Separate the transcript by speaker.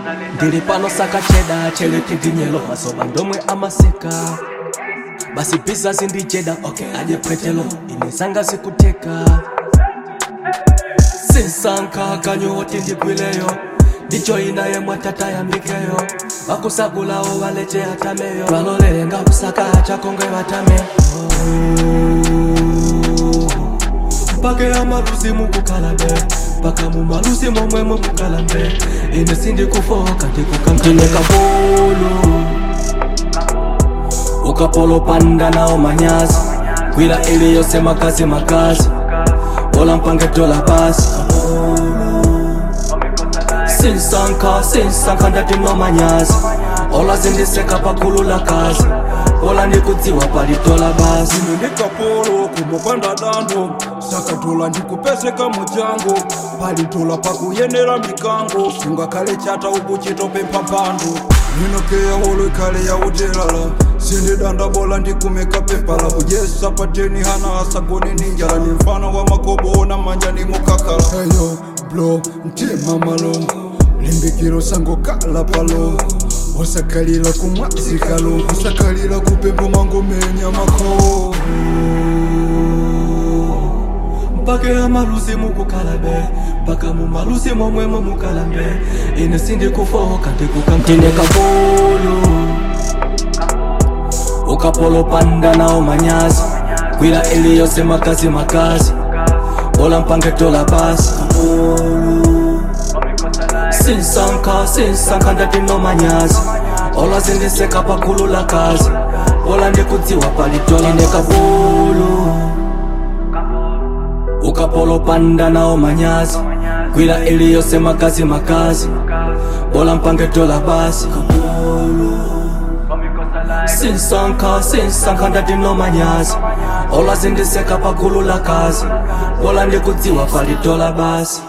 Speaker 1: ndili pano saka cheda chelete ndinyelo masoba ndomwe amaseka basi pisa sindicheda okay aje pwetelo ine sanga sikuteka sinsanka kanyooti ndigwileyo ndicho inaye mwatata yambikeyo bakusagulawo walete atameyo balolele nga kusaka chakongwe batame mpake amalusi mukukalabe mpaka mumalusi momwemo mukalambe ine sindikufoka ndikukamtineka polo ukapolo panda nao manyazi kwila ili yose makazi makazi bola mpange tola basi sinsanka sinsanka ndati no manyazi ola zindiseka pakulula kazi bola ndikudziwa palitola basi
Speaker 2: ine ndikapolo kumupanda dando sakatola ndikupeseka mujango palitola pakuyenera mikango sungakhale chata uku chitopempha mpando ninokeya holo ikhale yautelala sindidanda bola ndikumeka pepala kujesa pateni hana asagone ninjala ni mfano wa makobo na manja ni mukakala eyo blo mtima malongo limbikiro sango kala palo osakalila kumwazikalo kusakalila kupembo mangomenya mako
Speaker 1: mpake amalusi mukukalabe mpaka mumalusi momwemo mukalambe ine sindikufoka ndikukamtineka polo ukapolo panda nao manyazi kwila ili yose makazi makazi bola mpange tola basi sinsanka sinsanka ndati no manyazi ola zindiseka pakulula kazi bola ndikudziwa palitola ndeka polo ukapolo panda nao manyazi kwila ili yose makazi makazi bola mpange tola basi sinsanka sinsanka ndati no manyazi ola zindiseka pakulula kazi bola ndikudziwa palitola basi